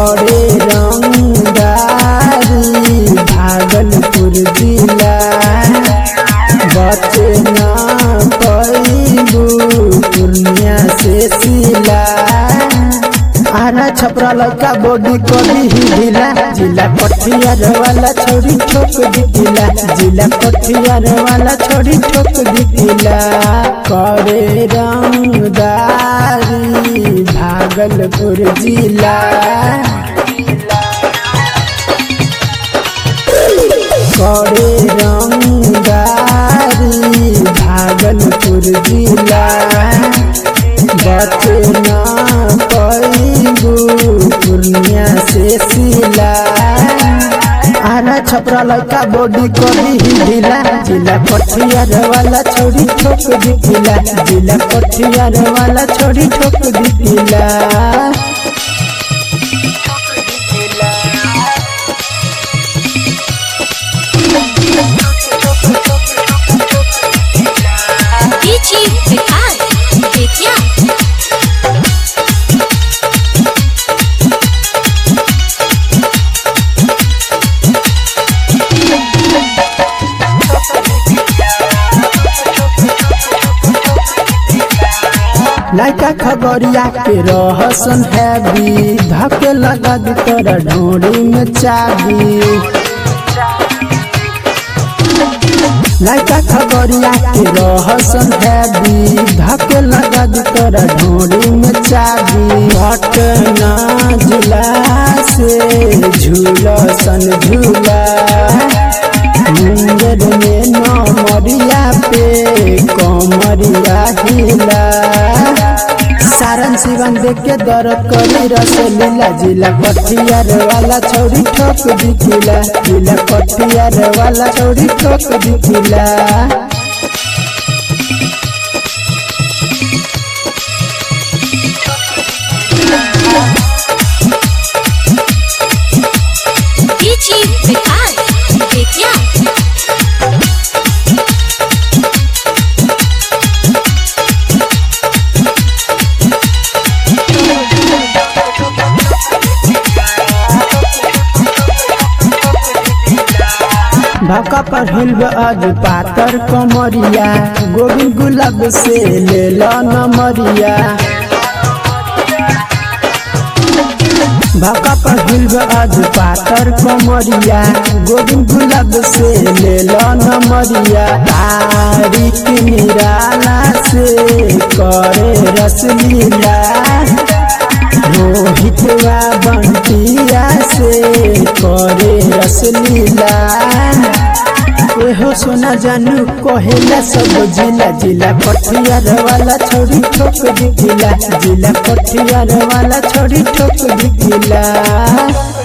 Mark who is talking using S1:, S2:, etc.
S1: करे रंगदारी भागलपुर जिला बचे ना पैबू पूर्णिया से सिला आरा छपरा लड़का बॉडी कभी ही ढीला जिला कठियार वाला छोड़ी ठोक दिला जिला कठियार वाला छोड़ी ठोक दिला करे रंगदारी भागलपुर जिला करे रंगदारी भागलपुर जिला बचना पैबू पूर्णिया से सिला आना छपरा लड़का बॉडी कभी ही ढीला जिला कठियार वाला छोड़ी ठोक दिला जिला कठियार वाला छोड़ी ठोक दिला
S2: DJ Vikas Vidya
S1: लड़का खबरिया के रहसन हैवी धके लगा दी तोरा ढोरी में चाबी लड़का खबरिया के रहसन हैवी धके लगा दी तोरा ढोरी में चाबी पटना जिला से झूलसन झूला मुंगेर में नमरिया पे कमरिया हिला सारन सिवन देख के दर्द करी रस लीला जिला कठियार वाला छौरी ठोक दिखिला जिला कठियार वाला छौरी ठोक दिखिला
S2: DJ Vikas Vidya
S1: भाका पर हिलब आज पातर कमरिया गोविंद गुलाब से ले लो नमरिया भाका पर हिलब आज पातर कमरिया गोविंद गुलाब से ले लो नमरिया तारीख निराला से करे रसलीला रोहितवा बंटिया से करे रसलीला एहो सोना जानू कहेला सब जिला जिला कठियार वाला छोड़ी ठोक दिखिला जिला कठियार वाला छोड़ी ठोक दिखिला